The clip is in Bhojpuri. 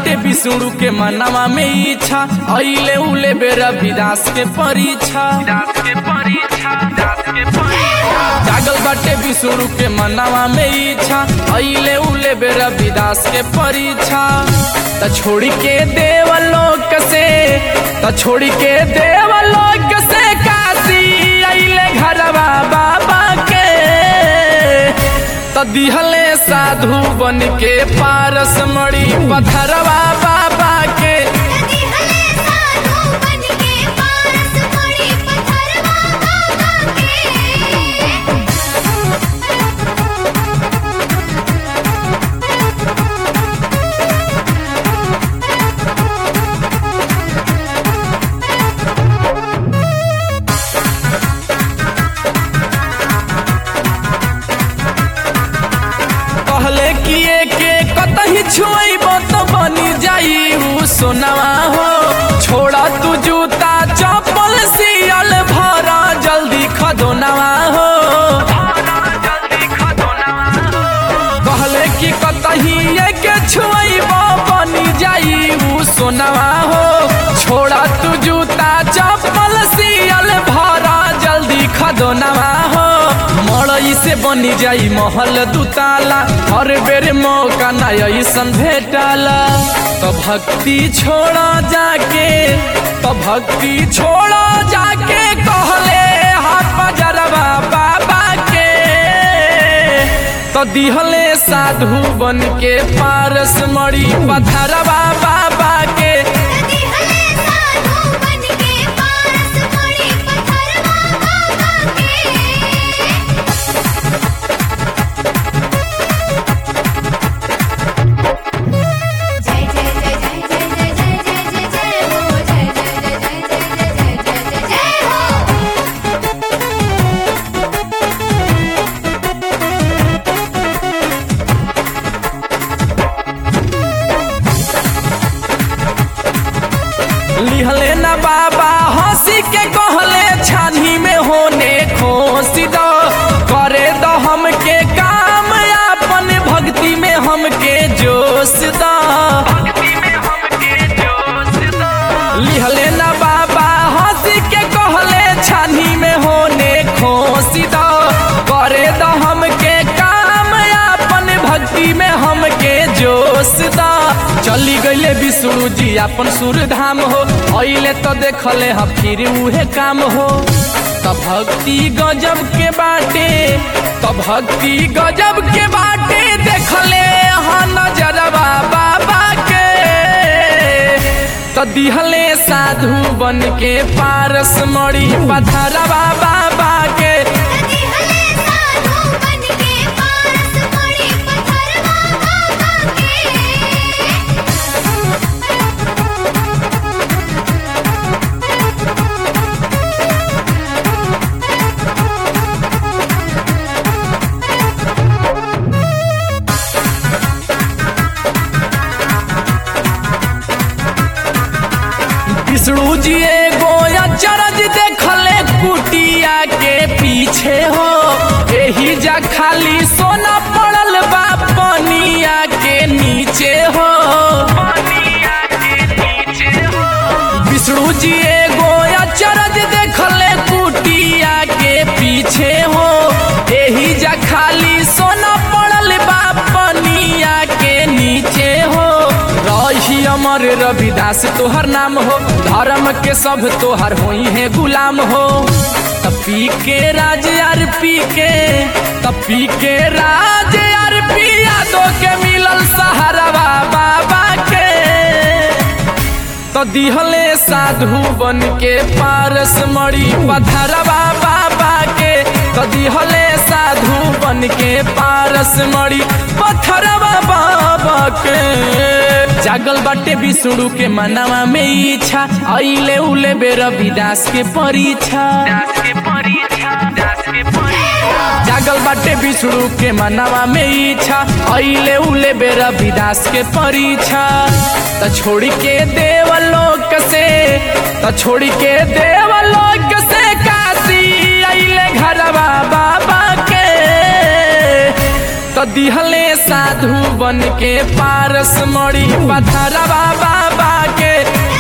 बाटे विष्णु के मनवा में इच्छा अइले उले बेरा विदास के परीक्षा जागल बाटे विष्णु के मनवा में इच्छा अइले उले बेरा विदास के परीक्षा त छोड़ के देवलोक से त छोड़ के देवलोक से काशी अइले घरवा बाबा के त दिहले साधु बन के पारस मड़ी पथरवा बाबा के नदी हले साधु बन के पारस पड़ी पत्थरवा बाबा के कहले किए के कतही छुएब तो बनी जाई ऊ सोनवा हो छोड़ा तू जूता चप्पल सियल भरा जल्दी खदोनवा हो कहले कि कतही के छुएब बनी जाई ऊ सोनवा हो छोड़ा तू जूता चप्पल सियल भरा जल्दी खदोनवा हो मड़ई से बनी जाई महल दुताला हर बेर मौका ना ऐसन भेटाला तो भक्ति छोड़ा जाके तो भक्ति छोड़ा जाके कहले हाथ बजरवा बाबा के तो दिहले साधु बन के पारस मड़ी पथरवा बाबा के नदी हले साधु बन के पारस पड़ी पत्थरवा बाबा के जय जय जय जय जय जय जय जय जय हो जय जय जय जय जय जय जय जय जय हो लिहले ना बाबा हंसी के कहले छानी में होने खोसी दो करे दो हमके काम अपन भक्ति में हमके जोश दो लिहले ना बाबा हंसी के कहले छानी में होने खोसी दो करे दो हमके काम अपन भक्ति में हमके जोश दा चली गईले विष्णु जी अपन सुर धाम हो अइले तो देखले ह फिर उहे काम हो त भक्ति गजब के बाटे त भक्ति गजब के बाटे देखले ह नजरवा बाबा के त दिहले साधु बन के पारस मड़ी पथरवा बाबा के नदी हले साधु बन के पारस पड़ी पत्थरवा बाबा के विष्णु जी एगो अचरज देखले कुटिया के पीछे हो एही जा खाली सोना पड़ल बा पनिया के नीचे हो विष्णु जी एगो अचरज देखले कुटिया के पीछे हो एही जा खाली सोना पड़ल बा पनिया के नीचे हो रही अमर रविदास तोहर नाम हो धर्म के सब तोहर होई है गुलाम हो तपी के राज यार पी के तपी के राज यार पी यादों के मिलल सहारवा बाबा के तो दिहले साधु बन के पारस मड़ी पथरवा बाबा के तो दिहले साधु बन के पारस मड़ी पथरवा बाबा के जागल बाटे विष्णु के मनवा में इच्छा अइले उले बेर विदास के परीक्षा जागल बाटे विष्णु के मनवा में इच्छा अइले उले बेरा विदास के परीक्षा त छोड़ के देवलोक से त छोड़ के देवलोक से काशी अइले घरवा बाबा के त तो दिहले साधु बन के पारस मड़ी पथरवा बाबा के